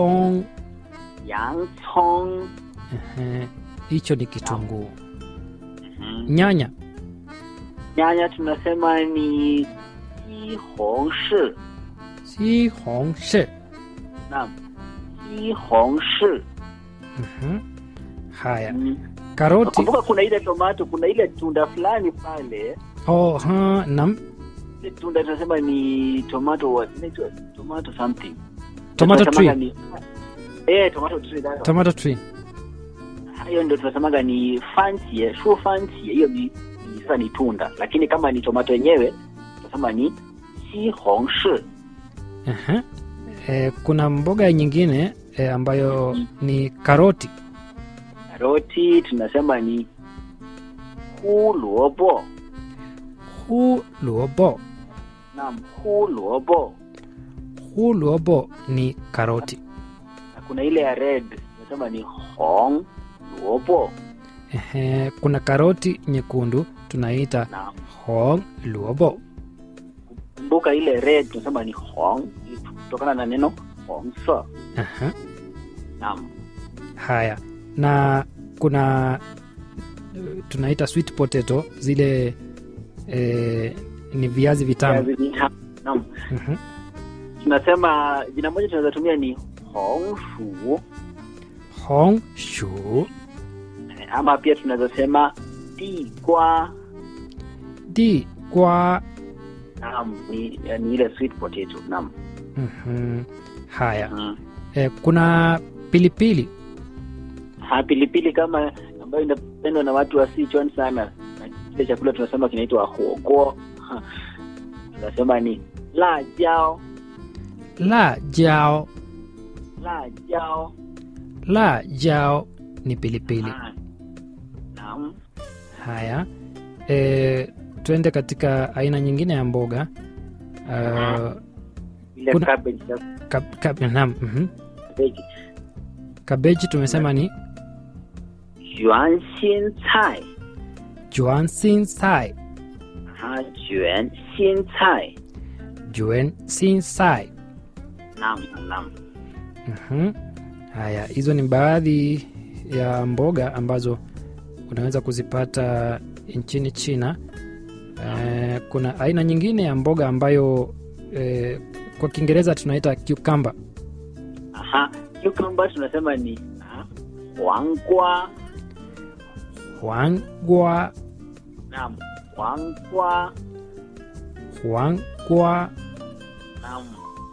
ong yang cong ehe, hicho ni kitunguu Mhm. nyanya nyanya tunasema ni sihongshi si hong shi naam sihongshi Mhm. haya Mm. karoti kumbuka kuna ile tomato kuna ile tunda fulani pale oh, ha, nam ile tunda tunasema ni tomato what inaitwa tomato something tomato Tunasemaga tree ni eh tomato tree that one. tomato tree hiyo ndio tunasemaga ni fancy shu fancy hiyo ni ni- sasa ni tunda lakini kama ni tomato yenyewe tunasema ni sihongshi Ehe. E, kuna mboga nyingine e, ambayo ni karoti karoti tunasema ni huluobo hu luobo naam huluobo hu luobo ni karoti na kuna ile ya red tunasema ni hong luobo Ehe, kuna karoti nyekundu tunaita naam hong luobo kumbuka ile red tunasema ni hong kutokana na neno hongsa Aha. naam haya na kuna eh, tunaita sweet potato zile e, ni viazi vitamu Viazi vitamu. naam Mhm. tunasema jina moja tunaweza tumia ni hongshu hong shu ama pia tunaweza sema digwa di kwa naam ni, ni ile sweet potato naam Mhm. haya mm. e, kuna pilipili ha pilipili kama ambayo inapendwa na watu wa Sichuan sana na kile chakula tunasema kinaitwa huoguo Ha. tunasema ni la jao la jao la jao la jao ni pilipili Ah. naam haya e, twende katika aina nyingine ya mboga uh, ile Kuna- cabbage ya kab, kab, naam, mhm. cabbage kabeji tumesema ni yuan xin cai juan sin sai ha juan xin cai juan sin sai naam naam Mhm. haya hizo ni baadhi ya mboga ambazo unaweza kuzipata nchini china e, kuna aina nyingine ya mboga ambayo e, kwa kiingereza tunaita cucumber aha cucumber tunasema ni ah, huangwa huangwa naam huangwa huangwa naam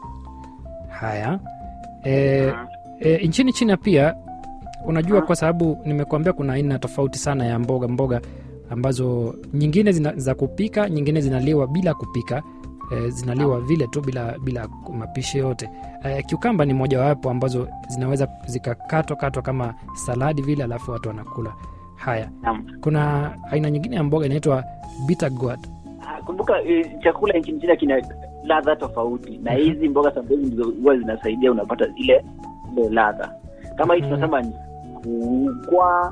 haya e, Ah, e, nchini china pia unajua Ah. kwa sababu nimekuambia kuna aina tofauti sana ya mboga mboga ambazo nyingine zina, za kupika nyingine zinaliwa bila kupika e, zinaliwa vile tu bila bila mapishi yote e, kiukamba ni mojawapo ambazo zinaweza zikakatwa katwa kama saladi vile alafu watu wanakula haya naam kuna aina nyingine ya mboga inaitwa bitter gourd Ah, kumbuka eh, chakula nchini China kina ladha tofauti na Mhm. hizi mboga sambazi ndizo huwa zinasaidia unapata ile ile ladha kama hii Mhm. tunasema ni kugwa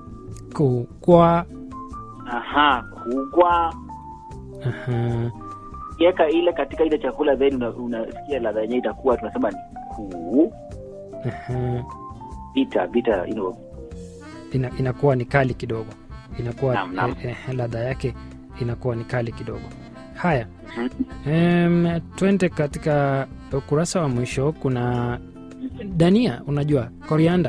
kukwa aha kugwa aha, kiweka ile katika ile chakula then una- unasikia ladha yenyewe itakuwa tunasema ni ku aha. bita bita you know, ina, inakuwa ni kali kidogo inakuwa Naam, naam. eh, eh, ladha yake inakuwa ni kali kidogo haya Mhm. em, twende katika ukurasa wa mwisho kuna dania unajua korianda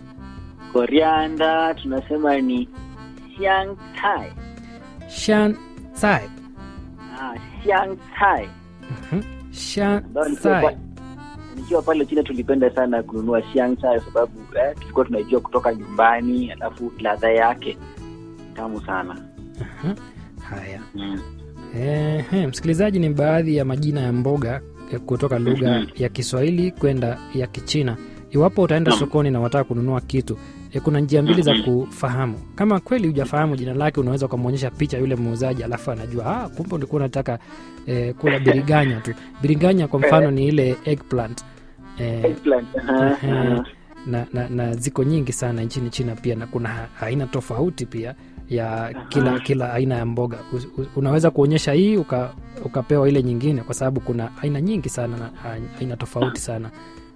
korianda tunasema ni xiang cai shan sai ah, xiang cai Mhm. shan ambayo nikiwa sai pa- nikiwa pale China tulipenda sana kununua xiang cai kwa sababu eh, tulikuwa tunajua kutoka nyumbani alafu ladha yake tamu sana Aha. haya mm. Ehe, msikilizaji ni baadhi ya majina ya mboga eh, kutoka lugha Mhm. ya kiswahili kwenda ya kichina iwapo utaenda Naam. sokoni na wataka kununua kitu e, kuna njia mbili za Mhm. kufahamu kama kweli hujafahamu jina lake unaweza ukamwonyesha picha yule muuzaji alafu anajua ah, kumbe ulikuwa unataka e, kula biriganya tu biriganya kwa mfano ni ile eggplant e, Eggplant, aha, Ehe. aha. na, na, na ziko nyingi sana nchini china pia na kuna ha- aina tofauti pia ya kila Aha. kila aina ya mboga U- u- unaweza kuonyesha hii uka, ukapewa ile nyingine kwa sababu kuna aina nyingi sana na a- aina tofauti sana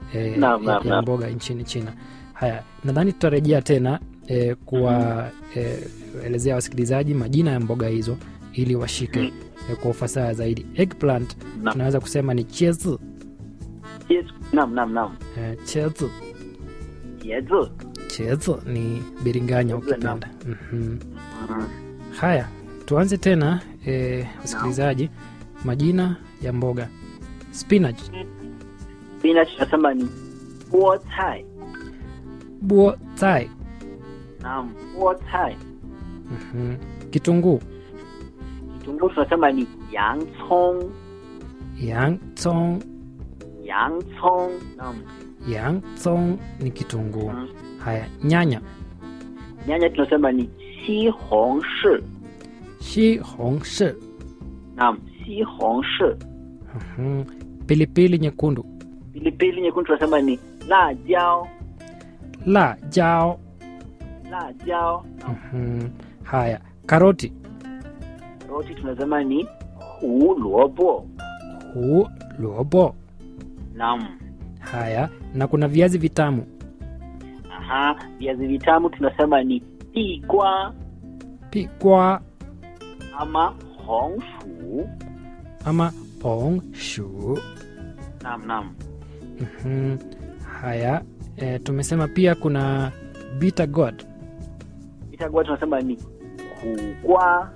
e, Naam, ya, naam, ya naam. mboga nchini China. Haya, nadhani tutarejea tena e, kuwa e, elezea wasikilizaji majina ya mboga hizo ili washike Mm. e, kwa ufasaha zaidi. Eggplant Naam. tunaweza kusema ni chiezi Yes. Naam, naam, naam. e, chiezi Yezu. chiezi ni biringanya Chiezi, naam. ukipenda. Mhm. Mm. Haya, tuanze tena e, wasikilizaji, majina ya mboga spinach, Spinach tunasema ni buo cai. buo tai, Naam, buo cai. mhm. kitunguu, Kitunguu tunasema ni yang cong. yang tsong, Yang cong. Naam. yang tsong ni kitunguu. Mm. Haya, nyanya, Nyanya tunasema ni xi hong shi. shi hong shi, Naam, xi hong shi. mhm. pilipili nyekundu, Pilipili nyekundu tunasema ni la jiao. la jao, La jiao. Naam. mhm. Haya, karoti, Roti tunasema ni hu luobo. hu lobo. Naam. Haya, na kuna viazi vitamu, Aha, viazi vitamu tunasema ni pigwa pikwa ama hong shu. ama pong shu. Naam, naam. Mhm. Haya, e, tumesema pia kuna bitter gourd, Vitagwa tunasema ni kugwa.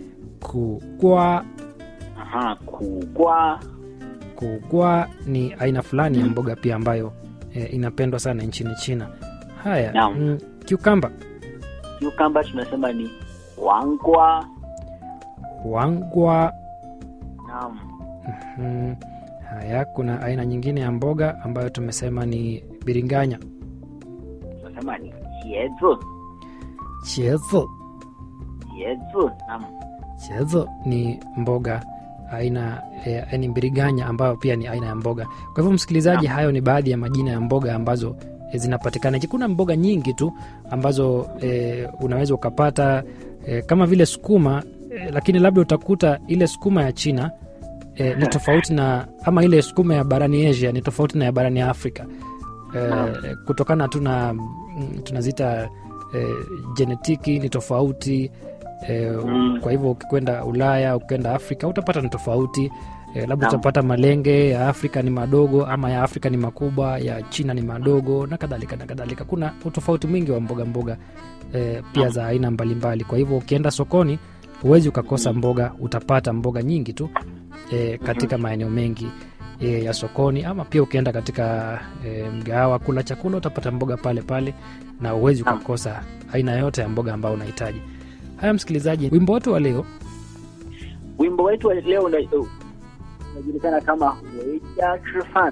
kugwa. Aha, kugwa. Kugwa ni aina fulani ya Mm. mboga pia ambayo e, inapendwa sana nchini China. Haya, Naam. mm, cucumber, Cucumber tunasema ni wangwa. wangwa. Naam. Mhm. Haya, kuna aina nyingine ya mboga ambayo tumesema ni biringanya, Tunasema ni jezu. chezo. Jezu. Naam. Chezo ni mboga aina e, ni mbiriganya ambayo pia ni aina ya mboga. Kwa hivyo msikilizaji, Naam. hayo ni baadhi ya majina ya mboga ambazo e, zinapatikana. Kuna mboga nyingi tu ambazo e, unaweza ukapata e, kama vile sukuma e, lakini labda utakuta ile sukuma ya China e, ni tofauti na ama ile sukuma ya barani Asia ni tofauti na ya barani Afrika e, Naam. kutokana tu na mm, tunaziita e, jenetiki ni tofauti e, Mm. kwa hivyo ukikwenda Ulaya ukienda Afrika utapata ni tofauti e, labda Naam. utapata malenge ya Afrika ni madogo ama ya Afrika ni makubwa, ya China ni madogo na kadhalika na kadhalika. Kuna utofauti mwingi wa mboga mboga e, pia Naam. za aina mbalimbali. Kwa hivyo ukienda sokoni huwezi ukakosa Mm. mboga, utapata mboga nyingi tu e, katika maeneo mengi e, ya sokoni, ama pia ukienda katika e, mgahawa kula chakula utapata mboga pale pale, na huwezi Naam. ukakosa aina yote ya mboga ambayo unahitaji. Haya, msikilizaji, wimbo wetu wa leo Wimbo wetu wa leo una- uh, unajulikana kama weja chifan.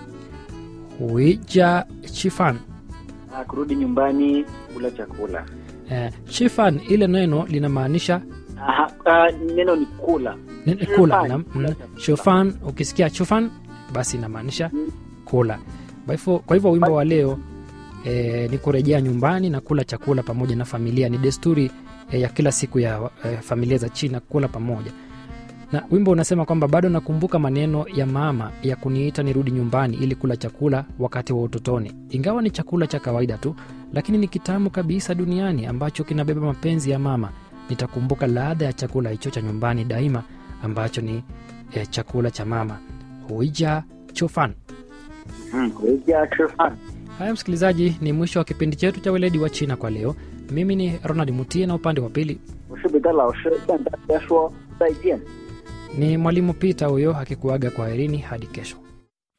huija chifan. Ah, kurudi nyumbani kula chakula. Eh, chifan ile neno linamaanisha Aha, ah, neno ni kula. ni- Chifan, kula na, kula mm, chakula. chufan ukisikia chufan basi inamaanisha Mm. kula kwa hivyo, kwa hivyo wimbo wa leo eh, ni kurejea nyumbani na kula chakula pamoja na familia ni desturi eh, ya kila siku ya eh, familia za china kula pamoja na wimbo unasema kwamba bado nakumbuka maneno ya mama ya kuniita nirudi nyumbani ili kula chakula wakati wa utotoni ingawa ni chakula cha kawaida tu lakini ni kitamu kabisa duniani ambacho kinabeba mapenzi ya mama nitakumbuka ladha ya chakula hicho cha nyumbani daima ambacho ni eh, chakula cha mama huija chofan Mm, weja chifan. haya msikilizaji ni mwisho wa kipindi chetu cha weledi wa china kwa leo mimi ni ronald mutie na upande wa pili 我是北戴老师，向大家说再见。 ni mwalimu peter huyo akikuaga kwa herini hadi kesho